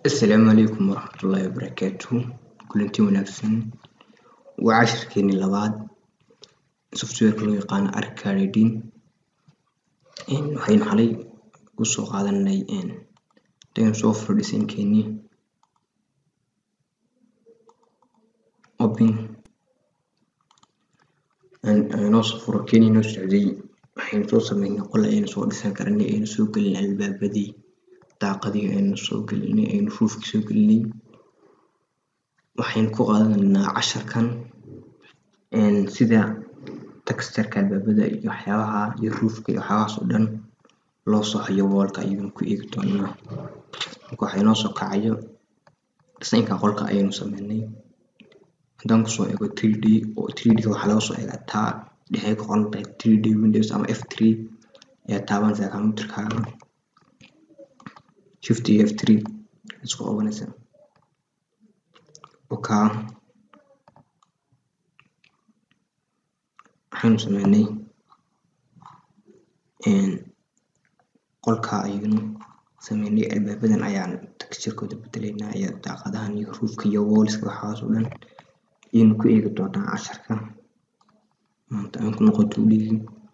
Asalaamu calaykum waraxmatullaahi wabarakaatuh kulanti wanaagsan waa cashirkeeni labaad softwareka loo yaqaano arcadin waxaynu xalay kusoo qaadanay hadaynu soo furo design-keeni open inoo soo furo keeni inoo socday waxaynu soo sameynay qol ayaynu soo dhisan karnay aynu soo gelinay albaabadii daaqadihii aynu soo gelinay aynu roofka soo gelinay waxaynu ku qaadanaynaa casharkan sida textureka albaabada iyo waxyaabaha iyo roofka iyo waxyaabahaas oo dhan loo soo hayo wallka ayaynu ku eegi doonaa marka waxaa inoo soo kacayo design-ka qolka ayaynu sameynay haddaan kusoo eego 3d oo 3d waxaa laga soo eegaa taa dhexay ku qoran tahay 3d windows ama f3 ayaa taabanaysaa computerkaaga shift iyo f3 isku qabanaysaa oka waxaynu sameynay qolka ayaynu sameynay albaabadan ayaan texturekooda bedelaynaa iyo daaqadahan iyo roofka iyo wallska waxaas oo dhan ayaynu ku eegi doonaa casharka maanta aan ku noqoto udhigi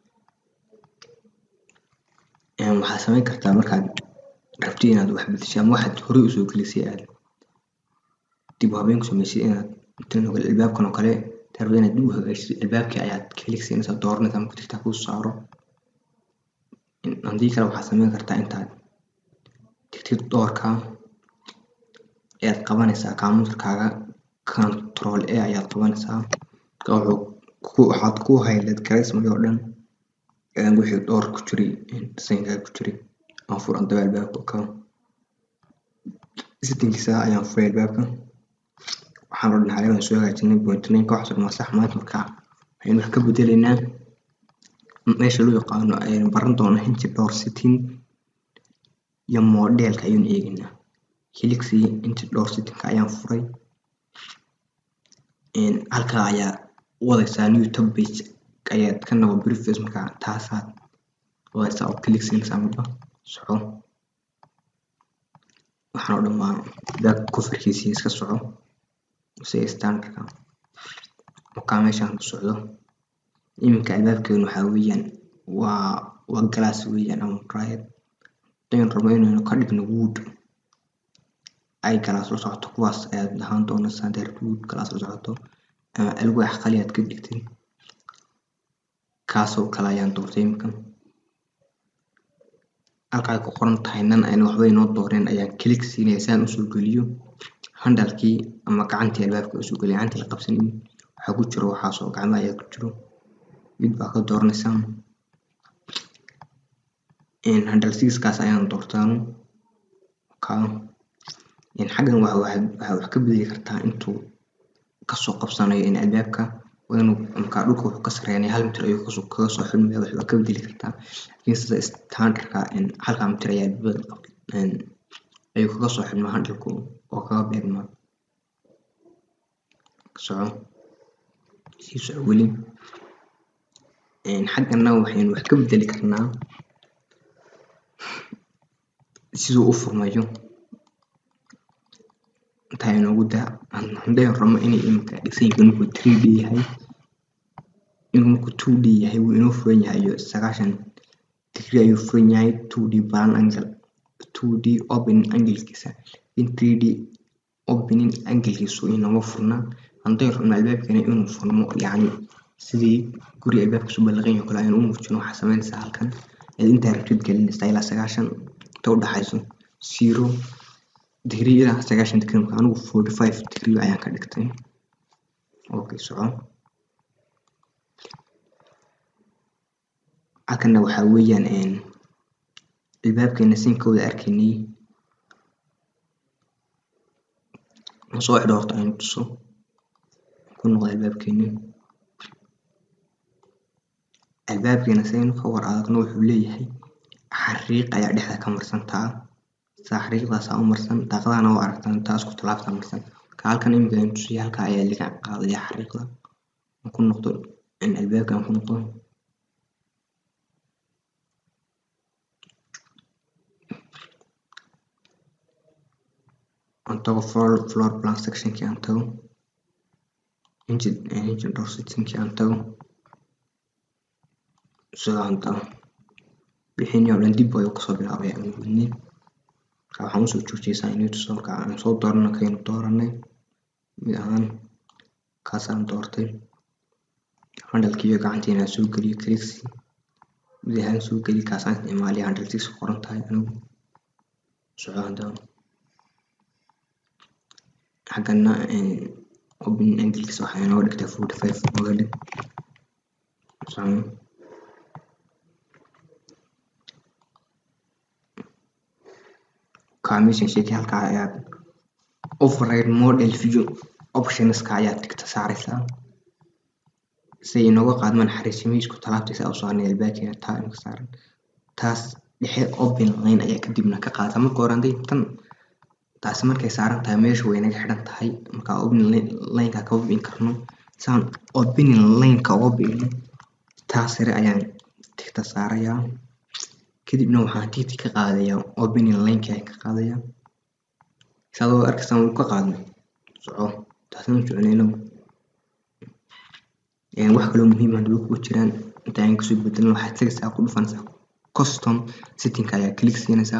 waxaad sameyn kartaa markaad rabtid inaad wax bedesho ama waxaad horey usoo gelisay aad dib u habeyn ku sameysid inaad tan oo kale albaabkan oo kale intaad rabto inaad dib u hagaajisid albaabkii ayaad klik siinaysaa dooranaysaa marka tigtaa kuu saaro haddii kale waxaad sameyn kartaa intaad tigtid doorka ayaad qabanaysaa computerkaaga control a ayaad qabanaysaa marka wuxuu waxaad ku highlight garaysmay oo dhan wixii door ku jiray designkaaga ku jiray aan fur haddaba albaabka ka settingkiisa ayaan furay albaabka waxaan oo dhan xalay baan soo hagaajinay point nine ka waxaas waa sax maanta marka waxaynu wax ka bedelaynaa meesha loo yaqaano ayaynu baran doonaa hinji door setting iyo modelka ayaynu eegaynaa helixi hinji door settingka ayaan furay halkaa ayaa wadaysaa new tab page ayaad ka nabo previous marka taasaad wadaysaa oo click siinaysaa marba soco waxaan oo dhan waa back coverkiisii iska soco sida standardka markaa meeshaan ku socdo iminka albaabkeenu waxaa weeyaan waa waa glass weeyaan ama dried hadaynu rabno inaynu ka dhigno wood ay glass la socoto kuwaas ayaad ahaan doonaysaa hadii rabto wood glass la socoto ama alwaax qali aad ka dhigtid kaasoo kale ayaan doortay iminka halka ay ku qoran tahay nan ayna waxba inoo dooreen ayaan click siinaya si aan usoo geliyo handalkii ama gacantii albaabka usoo geliyo gacantii la qabsanayay waxaa ku jiro waxaasoo gacmaha ayaa ku jiro mid baa ka dooranaysaa handal sixkaas ayaan doortaanu ka xaggan waxaa wax ka bedeli kartaa intuu kasoo qabsanayo in albaabka waa inuu markaa dhulka wuxuu ka sareynaya hal mitir ayuu kasoo kaga soo xidmaya wax waa ka bedeli kartaa laakiin sida standardka halkaa mitir ayaa ayuu kaga soo xidmaa handalku oo kaga beegmaa soco sii soco weli xaggana waxaynu wax ka bedeli karnaa siduu u furmayo intaa inoogu daa hadaynu rabno inay iminka design-ka markuu 3d yahay inuu markuu 2d yahay wuu inoo furan yahay iyo sagaashan degree ayuu furan yahay 2d balan angle 2d opening anglekiisa in 3d opening anglekiisu inama furna haddaynu rabno albaabkeena inuu furmo yacni sidii guri albaabkiisu ballaqan yahay oo kale ayaan u muujino waxaa sameynaysaa halkan ayaad intaa rabtid gelinaysaa ilaa sagaashan inta u dhaxayso zero degree ilaa sagaashan degree marka anigu forty five degree ayaan ka dhigtay okay soco halkana waxaa weeyaan albaabkeena sinkooda arkaynay soo xidho horta aynu tuso ku noqda albaabkeeni albaabkeena saynu ka war adagno wuxuu leeyahay xariiq ayaa dhexda ka marsantaa saa xariiqdaasaa u marsan daaqadahana waa aragtaan taas ku talaabtaa marsan ka halkan iminka aynu tusiyay halkaa ayaa laga qaadaya xariiqda aan ku noqdo in albaabka aan ku noqdo tago floor, floor plan sectionkii aan tago engine engine door settingkii aan tago sida aan tago wixii oo dhan dib ayuu kasoo bilaabay aan wadnay marka waxaan usoo joojiyeysaa inay tuso marka aan soo doorano kaynu dooranay mid ahaan kaasaan doortay handalkiiyo gacantiina soo geliyo clixi mid ahaan soo geli kaasaan isticmaaliya handle six qoran tahay anigu soco hadda xaggana open angelkiisa waxaa inoo dhigtay forty five oga dhig soco commission sheekay halkaa ayaad override model view optionska ayaad digta saaraysaa si ay inooga qaadmaan xariisimihiisku talaabtiisa u saaran albaabkeena taa imka saaran taas dhexe open line ayaa kadibna ka qaata marka hore hadday tan taasi markay saaran tahay meesha way naga xidhan tahay marka open lineka kama bi'in karno saan opening lineka uga bi'ino taas sare ayaan tigta saarayaa kadibna waxaan tigti ka qaadayaa opening lineka ayaan ka qaadayaa sadoo arkaysaan wuu ka qaadnay soco taasna soconayno wax kaloo muhiim ah daba kuwa jiraan inta aan kasoo bedelin waxaad tagaysaa ku dhufanaysaa custom settingka ayaa click siinaysaa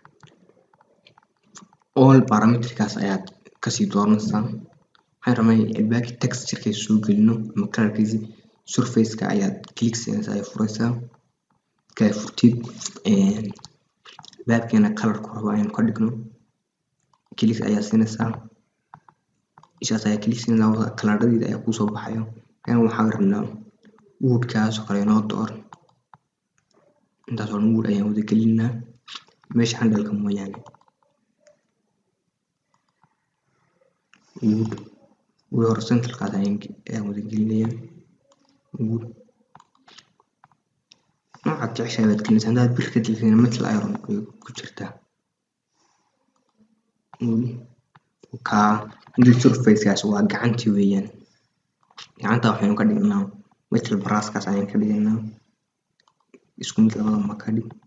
all parametrikaas ayaad kasii dooranaysaa waxaan rabnay albaabkii textureka soo gelino ama colorkiisi surfaceka ayaad click siinaysaa ay furaysaa markaa furtid albaabkeena colorku rabo ayaan ka dhigno click ayaa siinaysaa ishaas ayaa click siinaysaa kalaradhiida ayaa kuusoo baxayo kan waxaan rabnaa woodkaas oo kale inoo door intaas oo dhan wood ayaan wada gelinaa meesha handalka mooyaane wood wood horizontalkaas ayaan wada gelinayaa wood noocaad jeceshahay baad gelinaysaa haddaad bir ka dilsana metal iron bay ku jirtaa kaa handle surfacekaas waa gacantii weeyaan gacanta waxaynu ka dhignaa metal brasskaas ayaan ka dhignaa isku mid labada ma ka dhig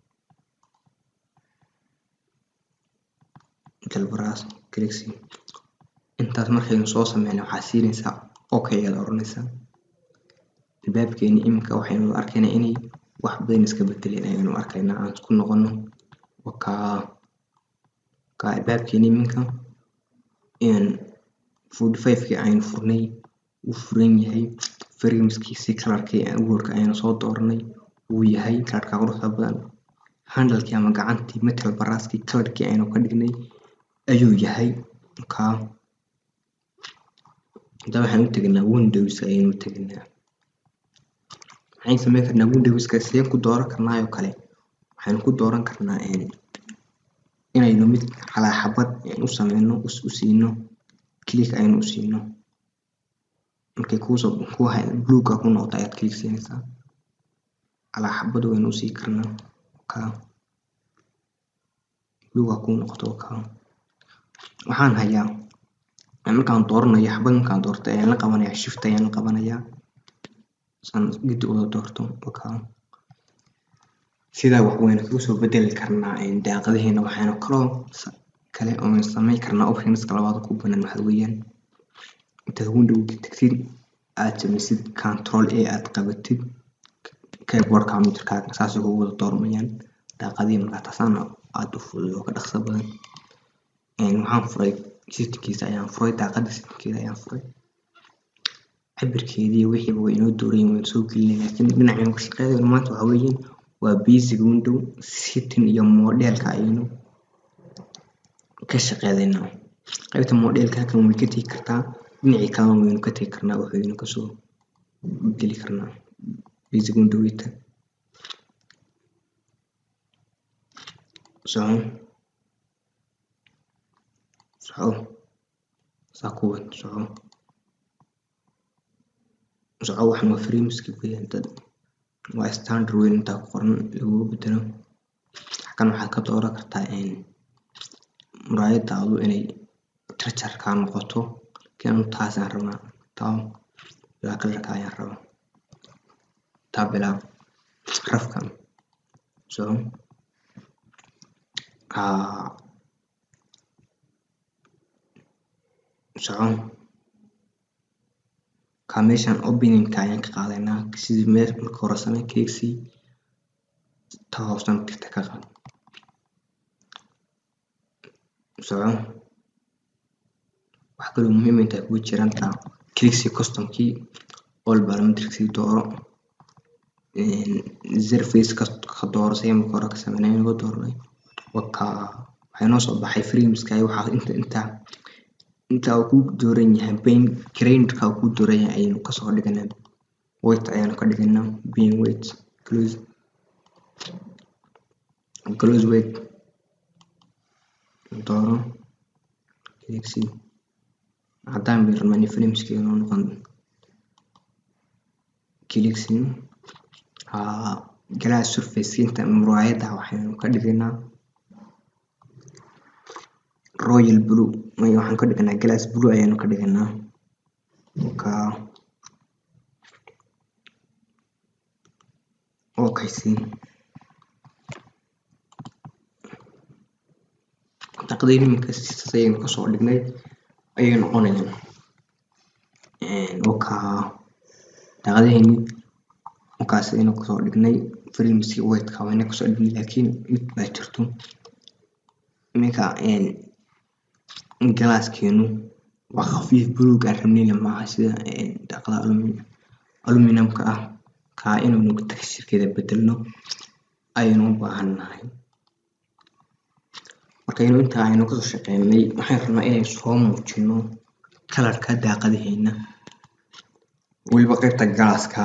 metal brass clixi intaas markaynu soo sameynay waxaa siinaysaa okay ayaad oranaysaa albaabkeeni iminka waxaynu arkaynaa inay wax badan iska bedeleen ayaynu arkaynaa aan isku noqono wakaa kaa albaabkeeni iminka forty five-kii aynu furnay wuu furan yahay frameskiisii kalarkii awalka aynu soo dooranay wuu yahay kalarka quruxda badan handalkii ama gacantii metal baraaskii kalarkii aynu ka dhignay ayuu yahay kaa hadda waxaan u tegnaa windows ayaynu u tegnaa maxayn sameyn karnaa windowska sideen ku dooran karnaa oo kale waxaynu ku dooran karnaa inaynu mid calaa xabad u sameyno u siino click aynu u siino markay kuusoo ku bluega ku noqdo ayaad click siinaysaa calaa xabad waynu usii karnaa kaa bluega ku noqdo kaa waxaan hayaa markaan dooranayo xabad markaan doorto ayaan la qabanayaa shift ayaan la qabanayaa saan gidi wada doorto kaa sidaa wax waynu kaga soo bedeli karnaa daaqadaheena waxaynu kaloo kale oo sameyn karnaa optionska labaad ku banaan waxa weeyaan intaad windowga tagtid aad samaysid control a aad qabatid keyboard computerkaaga saasay kugu wada doormayaan daaqadihii markaa taasaana aada u fudud oo ka dhaqso badan waxaan furay systemkiisa ayaan furay daaqada systemkeeda ayaan furay cabirkeedii wixiiba way inoo doorayin waynu soo gelinay laakiin dhinacaynu ka shaqeynayno maanta waxa weeyaan waa basic window setting iyo modelka ayaynu ka shaqeedaynaa qaybta modelka halkan way ka tegi kartaa dhinacii kalena waynu ka tegi karnaa waxaynu kasoo geli karnaa basic windowita soco soco saa kuwan soco soco waxan waa frameski weeyaan dad waa standard weyn intaa ku qoran lagugu bedelo halkan waxaad ka dooran kartaa muraayadaadu inay jarjarkaa noqoto laakiin anu taasaan rabnaa taa bilaa kalarka ayaan rabaa taa bilaa rafkan so soco ka meeshan openingka ayaan ka qaadaynaa sidii meel marka hore samee clicksii ta hoosena tirta ka qaad soco wax kaloo muhiim intaa kugu jiran taa clicksii customkii all parametricsii dooro zerface ka dooro say marka hore ka sameynay inaga dooranay waka waxay noo soo baxay frameska waxaa inta inta inta uu ku dooran yahay bain granderka uu ku dooran yahay ayaynu kasoo dhiganaa weight ayaanu ka dhiganaa being weight close close weight dooro clicksii haddaan bay rabnaa in frameskii inoo noqon clicksii glass surface inta muraayada waxaynu ka dhiganaa royal blue waxaan ka dhiganaa glass blue ayaanu ka dhiganaa ka okaysi taqdiir iminka sidaas ayaynu kasoo dhignay ayay noqonayaan oka daaqadahayni markaas aynu kasoo dhignay frameskii weightka wayna kasoo dhignay laakiin mid baa jirto iminka galaaskeenu waa khafiif buluug aan rabnayna maaha sida daaqada aluminumka ah kaa inaynu texturekeeda bedelno ayaynu u baahan nahay markaynu intaa aynu kasoo shaqeynay waxaan rabnaa inay soo muujino kalarka daaqadaheena weliba qaybta galaaska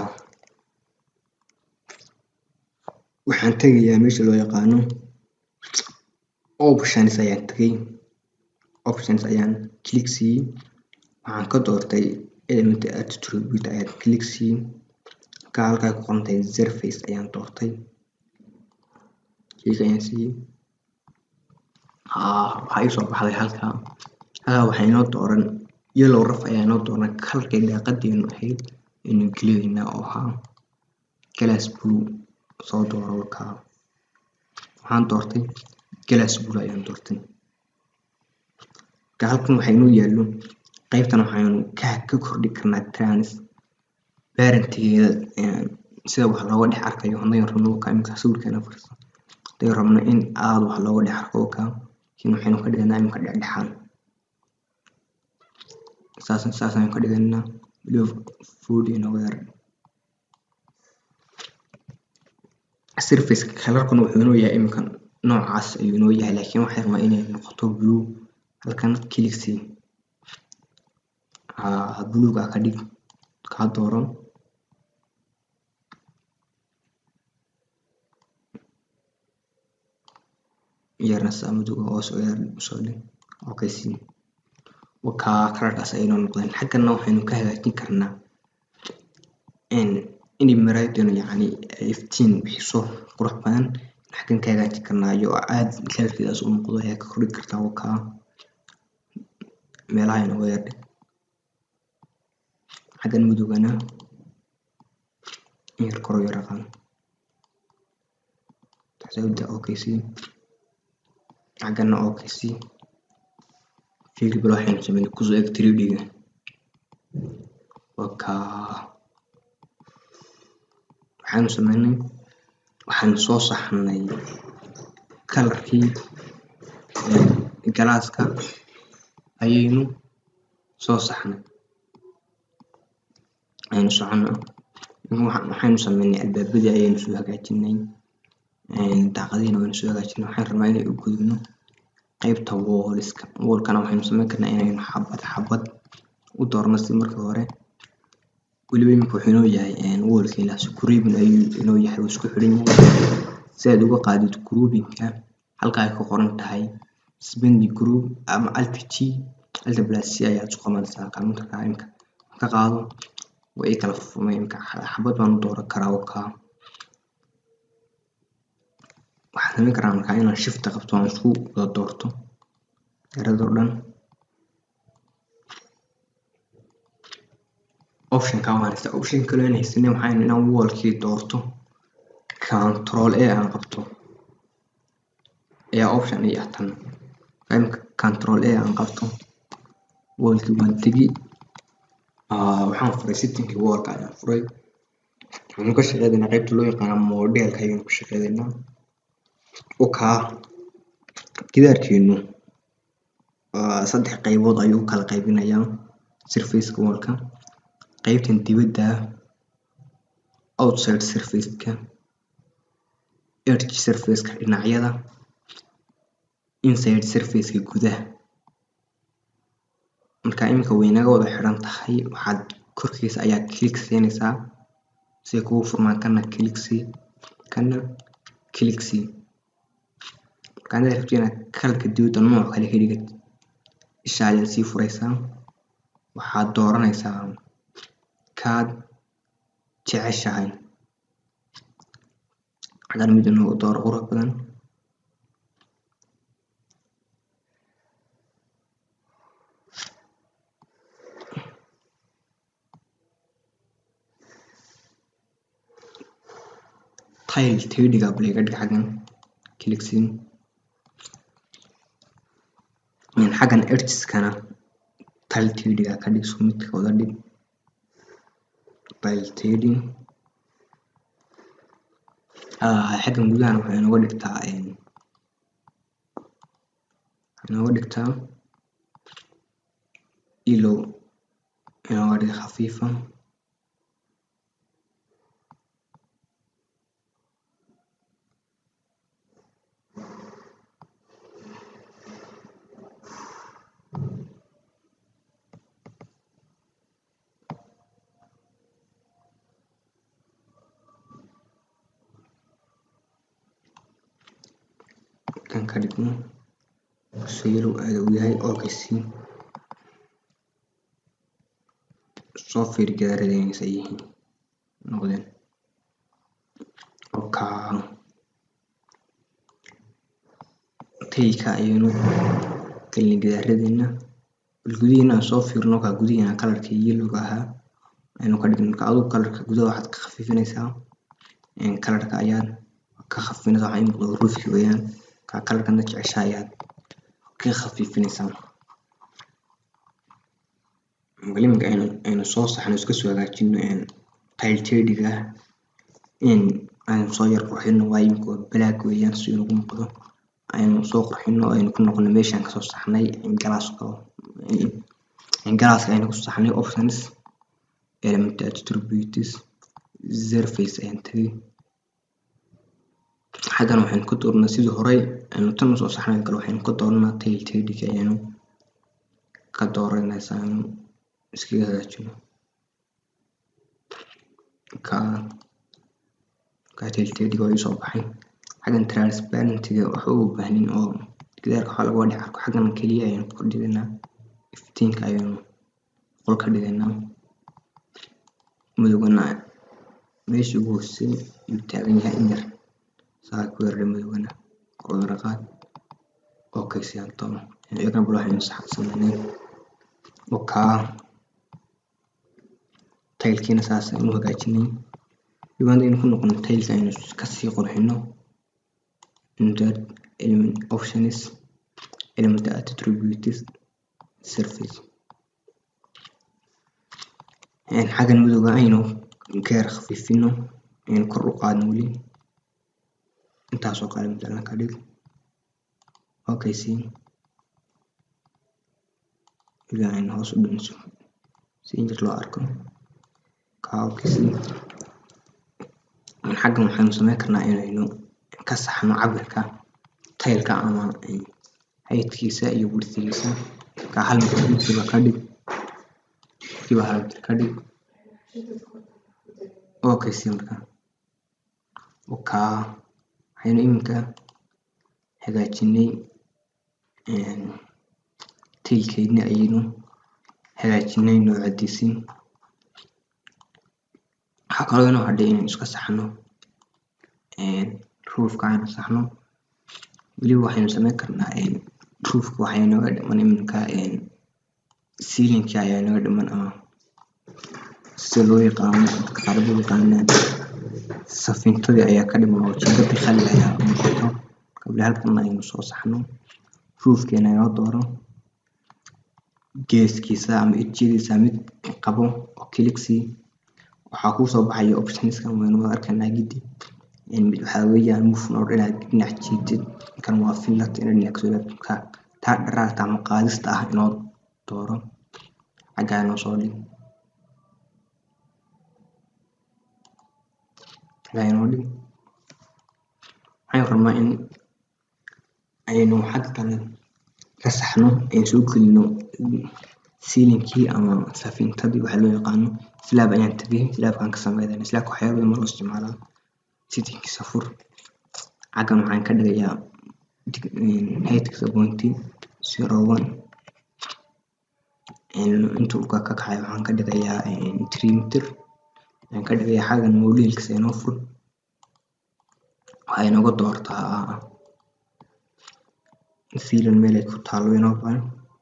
waxaan tegayaa meesha loo yaqaano options ayaan tegay options ayaan click siiyey waxaan ka doortay element attribute ayaan click siiyey ka halkaa ku qoran tahay surface ayaan doortay click ayaan siiyey waxaa ii soo baxday halkaa halkaa waxaa inoo dooran yellow raf ayaa inoo dooran kalarkay daaqadeenu ahayd aynu geliyaynaa oo ahaa glass blue soo dooro wakaa waxaan doortay glass blue ayaan doortay marka halkan waxaa inoo yaallo qaybtan waxaynu ka ka kordhi karnaa trans parentigeeda sida wax looga dhex arkayo haddaynu rabno wakaa imika sawirkeena fursa haddaynu rabno in aada wax looga dhex arko wakaa laakiin waxaynu ka dhiganaa imika dhexdhexaan saas saas ayaan ka dhiganaa weliba food inooga yar surface kalarkuna wuxuu inoo yahay imika noocaas ayuu inoo yahay laakiin waxay rabaa inay noqoto blue halkan clicksy buluuga ka dhig kaa dooro yarna saa madowga hoos u yar usoo dhig okay si wakaa kalarkaas aynoo noqdeen xaggana waxaynu ka hagaajin karnaa inay maraayadenu yacni iftiin bixiso qurux badan xaggan ka hagaajin karnaa iyo aad kalarkeedaas u noqdo ayaa ka kordhi kartaa wakaa meelaha inooga yar dhig xaggan madowgana in yar koro yar aqaan taxsawda okay si xaggana okay si fiilbal waxaynu sameynay kusoo eg 3d-ga wakaa waxaanu sameynay waxaanu soo saxnay kalarkii galaaska ayaynu soo saxnay aynu socono waxaynu sameynay albaabadii ayaynu soo hagaajinay daaqadihiina waynu soo hagaajinay waxaan rabnaa inay u gudubno qaybta wooliska woolkana waxaynu sameyn karnaa inaynu xabad xabad u doorno si markii hore weliba iminka wuxuu inoo yahay woolkeena scrubbing ayuu inoo yahay uu isku xiran yahay si aad uga qaadid groupinka halka ay ku qoran tahay spendi group ama alt g alt plus c ayaad isku qabanaysaa kaamintarka imika ka qaado way i kala furmay imika xabad baan u dooran karaa wakaa waxaan samayn karaa markaa inaan shifta qabto aan isku wada doorto eradoo dhan optionka waan haysta option kale aan haysanay waxaan inaan wallkii doorto control a aan qabto ayaa option i ah tan imika control a aan qabto wallkii waan tegi waxaan furay settingkii wallka ayaan furay waxaynu ka shaqeynaynaa qaybta loo yaqaano modelka ayaynu ka shaqeynaynaa okaa gidaarkeenu saddex qaybood ayuu u kala qaybinayaa surfaceka wallka qaybtan dibadda outside surfaceka edge surfaceka dhinacyada inside surfaceka gudaha marka iminka waynaga wada xiran tahay waxaad korkiisa ayaa click siinaysaa si kugu furmaan kana click sii kana click sii marka haddaad rabto inaad kalarka dibadda nooc kale ka dhigid isha ayaad sii furaysaa waxaad dooranaysaa kaad jeceshahay haddana mid inuu dooro qurux badan tile tediga bal iga dhig xaggan clicksin xaggan edgeskana tile tediga ka dhig isku midka wada dhig tile tedi xaggan gudahana waxay inooga dhigtaa inooga dhigtaa ilow inooga dhig khafiifa kan ka dhigno saylow aada u yahay okaysi soo fiiri gadaaradeynaysa yihiin noqdeen oka tayka ayaynu gelin gadaaradeena bal gudihiina aan soo fiirno ka gudihiina kalarka yellowga ahaa aynu ka dhigno marka adigu kalarka gudaha waxaad ka khafiifinaysaa kalarka ayaad ka khafiifinaysaa waxaa ii muuqda ruufki weeyaan ka kalarkana jecesha ayaad ka khafiifinaysaa iminka aynu aynu soo saxno iska soo hagaajino tile tediga aynu soo yar qurxino waayo imika waa black weeyaan si inagu muuqdo aynu soo qurxino aynu ku noqono meeshaan kasoo saxnay galaaska galaaska aynu ku saxnay options element attributes surface ayaan tagay xaggan waxaynu ka dooranaa sidii horey aynu tan usoo saxnay kale waxaynu ka dooranaa tail tediga ayaynu ka dooranaysaa aynu iskaga hagaajino ka ka tail tediga waa iisoo baxay xaggan transparentiga waxa u baahnin oo gidaarka waxaa laga wadhi arko xaggan keliya ayaynu ku dhiganaa iftiinka ayaynu qol ka dhiganaa madowgana meesha ugu hoosey yuu taagan yahay in yar saa ku yardha madowgana kudara qaad okay siyaan toban iyagana bal waxaynu sameynay okaa taylkiina saas aynu hagaajinay dhibaan aynu ku noqono taylka aynu kasii qurxino insert element options element attributes surface xaggan madowga aynu ka yar khafiifino aynu kor u qaadno weli intaasoo kale matalan ka dhig okay siin ilaa aynu hoos u dhimiso si injir loo arko ka okay siin xaggan waxaynu sameyn karnaa inaynu ka saxno cabirka taylka ama haydkiisa iyo wirtigiisa ka hal mitir midkiiba ka dhig midkiiba hal mitir ka dhig okay siin marka okaa waxaynu iminka hagaajinay tailkeedna ayaynu hagaajinay noocadiisii waxaa kaloo inoo hadhay inaynu iska saxno ruufka aynu saxno weliba waxaynu sameyn karnaa ruufka waxaa inooga dhiman iminka sealinki ayaa inooga dhiman ama sida loo yaqaano dadka qaar loo yaqaanaan safintadii ayaa ka dhiman oo jinkadii khali ayaa muuqato qabla halkan aynu soo saxno ruufkeena inoo dooro geeskiisa ama edjyadiisa mid qabo oo kiliksi waxaa kuu soo baxaya optionskan waynu wada arkaynaa gidi mid waxaa weeyaan move node inaad dhinac jiitid kan waa fillet inaad dhinac kasoo ka taa dharaarta ama qaadista ah inoo dooro xaggaa inoo soo dhig xaggaa inoo dhig waxaan rabnaa in aynu xagga kale ka saxno aynu soo gelino siilinkii ama safintadii waxaa loo yaqaano slaab ayaan tagay slaabkaan ka sameydana slaabka waxyaaba badan ma loo isticmaalaa settingkiisa fur xaggan waxaan ka dhigayaa heightkiisa pointy zero one inta uu ka kacayo waxaan ka dhigayaa three meter waxaan ka dhigayaa xaggan moleelkiisa inoo fur waxaa inooga doortaa fiilan meel ay ku taalo inoo badan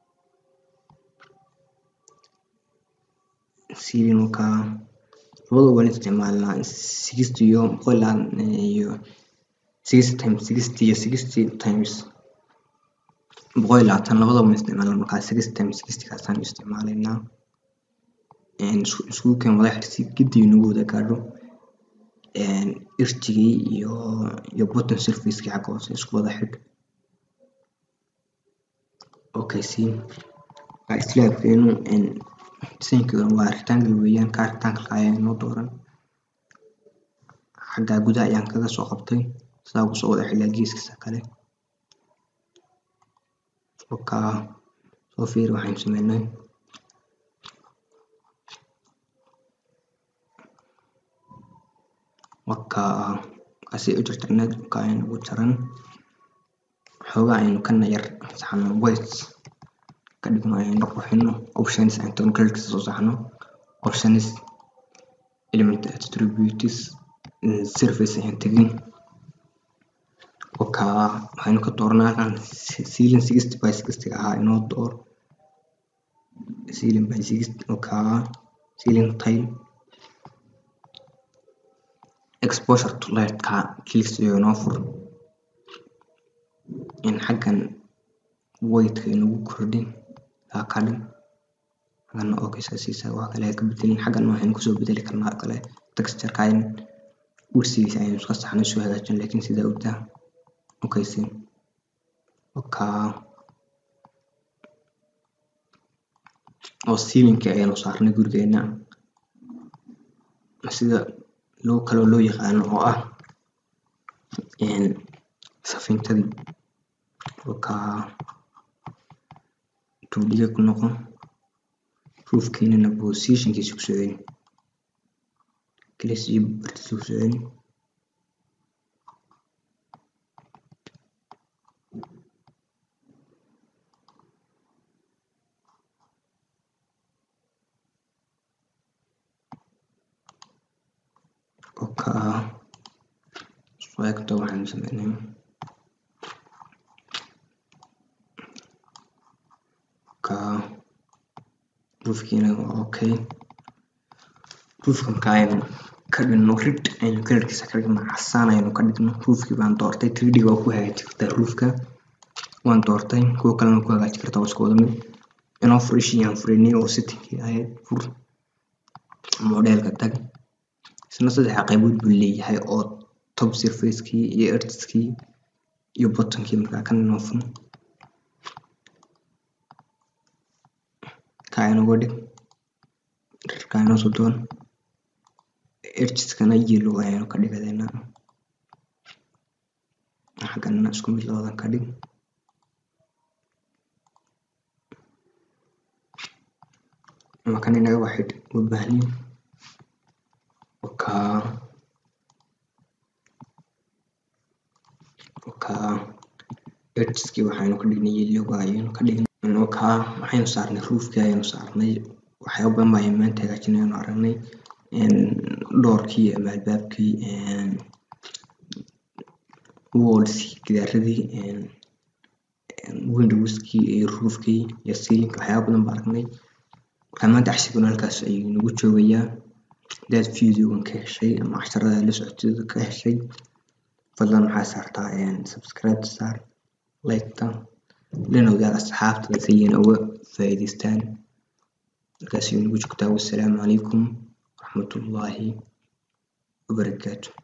siilin markaa labada waan isticmaalnaa sixty iyo boqol iyo sixty times sixty iyo sixty times boqol iyo labaatan labada waan isticmaalnaa markaa sixty times sixty kaasaan isticmaalaynaa iskugu keen wada xirsi gidii nagu wada gaadho irjigii iyo iyo bottom surfacekii xagga hoose isku wada xidh okay see slaabkeenu designkooda waa rectangle weeyaan kaa rectangle ayaa inoo dooran xaggaa gudaha ayaan kaga soo qabtay sidaa kusoo wada xilaa geeskiisa kale okaa soo fiiri waxaynu sameynay wakaa kasi u jarjarneed wakaa aynu ugu jaran xoogaa aynu kana yar saxno white ka dhigno aynu qurxino options aan tagno kalarkiisa soo saxno options element attributes surface ayaan tegin wakaa waxaynu ka dooranaa halkan ceiling sixty by sixty ahaa inoo door ceiling by sixty wakaa ceiling tile exposure to light ka clicks iyo inoo fur in xaggan whiteka inagu kordhin kaa ka dhin xaggana okay saasiisa waa kale ka bedelin xaggan waxaynu kusoo bedeli karnaa kale textureka in ursigiisa aynu iska saxnay soo hagaajin laakiin sidaa ogtaa okay si wakaa oo sealingkii ayaynu saarnay gurigeena sida loo kaloo loo yaqaano oo ah safintadii wakaa tuuliga ku noqon roofkeenana positionkiisa ku soo celi klis iyo bartiisa ku soo celi wakaa soo egto waxaanu sameynay wakaa roofkiina waa okay roofka marka aynu ka dhigno rid aynu kalarkiisa ka dhigno casaan aynu ka dhigno roofkii baan doortay 3d waa ku hagaaji kartaa roofka waan doortay kuwa kalena ku hagaaji kartaa waa isku wada mid inoo fur ishii aan furinay oo settingkii ahayd fur modelka tag isna saddex qaybood buu leeyahay oo top surfacekii iyo edgeskii iyo bottomkii markaa kan inoo fur kaa inooga dhig kaa inoo soo doon edgeskana yellow ayaanu ka dhigadeynaa xaggana isku mid labadan ka dhig ama kan inaga waxay u baahnin wakaa wakaa edgeskii waxaynu ka dhignay yellowga ayaynu ka dhignay wakaa waxaynu saarnay roofkii ayaynu saarnay waxyaaba badan baa maanta hagaajinaynu aragnay dhoorkii ama albaabkii wallskii gidaaradii windowskii iyo roofkii iyo sealingka waxyaaba badan baa aragnay markaa maanta cashirkuna halkaas ayuu nagu joogayaa hadaad videogan ka heshay ama casharada la socotida ka heshay fadlan waxaa saartaa subscribe saar like-ta lana wadaag asxaabtada si ayna uga faa'iidaystaan markaas ayuu nagu joogtaa wassalaamu calaykum waraxmatullaahi wabarakaatu